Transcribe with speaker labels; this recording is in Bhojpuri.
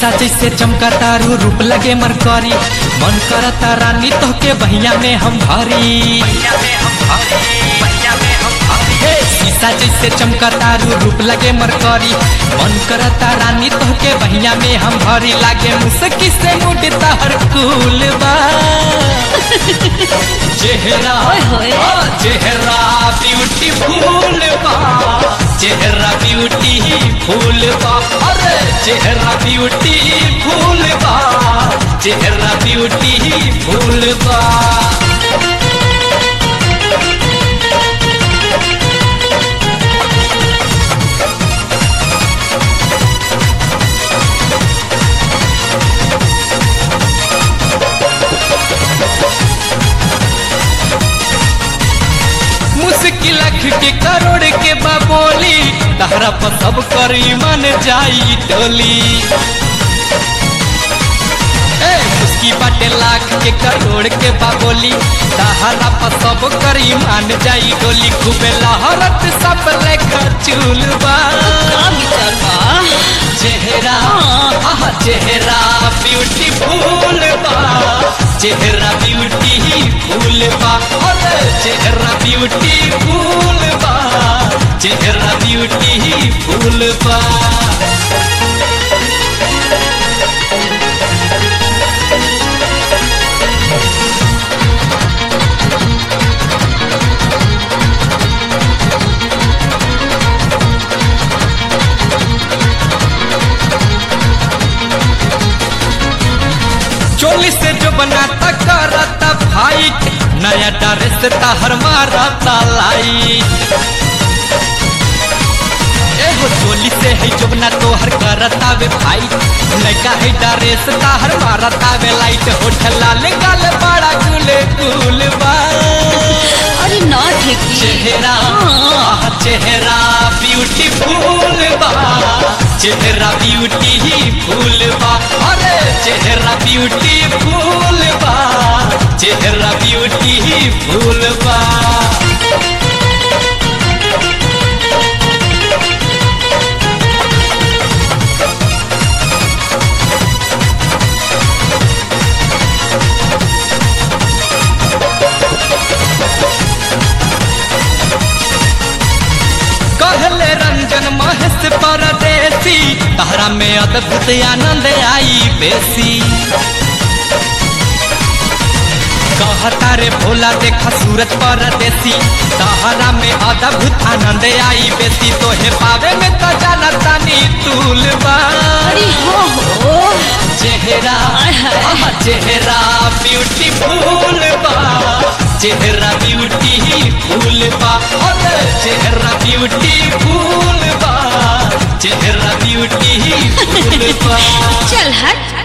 Speaker 1: शीशा जैसे चमका तारू रूप लगे मरकरी मन करता रानी तो के बहिया में हम भरी हे, शीशा जैसे चमका तारू रूप लगे मरकरी मन करता रानी तो के बहिया में हम भरी लागे मुसकी से मुड तहर कुल बा चेहरा
Speaker 2: ओए होए।
Speaker 1: हाँ, चेहरा ब्यूटीफुल बा चेहरा ब्यूटी फूल बा अरे चेहरा ब्यूटी फूल बा चेहरा ब्यूटी फूल बा मुश्किल अख के करोड़ के बबोली तहरा पर सब करी मन जाई टोली ए, मुस्की बाटे लाख के करोड़ के बाबोली तहरा पर सब करी मान जाई डोली खूबे लहरत सब लेखा चूलबा
Speaker 2: का विचार बा
Speaker 1: चेहरा आहा चेहरा ब्यूटीफुल बा चेहरा ब्यूटीफुल बा अरे चेहरा ब्यूटीफुल बा चेहरा ब्यूटीफुल बा चोली से जो बनाता करता फाइट नया ड्रेस तहर मारता लाइट एगो चोली से है जो बना तोहर करता वे फाइट लड़का है ड्रेस तहर मारता वे लाइट होठ लाल गाल बड़ा गुले गुल बा
Speaker 2: अरे ना ठेकी
Speaker 1: चेहरा
Speaker 2: हाँ।
Speaker 1: आह, चेहरा ब्यूटीफुल बा चेहरा ब्यूटीफुल बा अरे चेहरा ब्यूटीफुल बा चेहरा ब्यूटीफुल बा कहले रंजन महेश परदेसी तहरा में अद्भुत आनंद आई बेसी कहता रे भोला देखा सूरज परदेसी तहरा में अद्भुत आनंद आई बेसी तोहे पावे में तो जाना तानी तूल बा
Speaker 2: अरे हो हो
Speaker 1: चेहरा
Speaker 2: आय हाय।
Speaker 1: आहा, चेहरा ब्यूटीफुल बा चेहरा ब्यूटीफुल बा अरे चेहरा ब्यूटीफुल बा चेहरा ब्यूटीफुल बा
Speaker 2: चल हट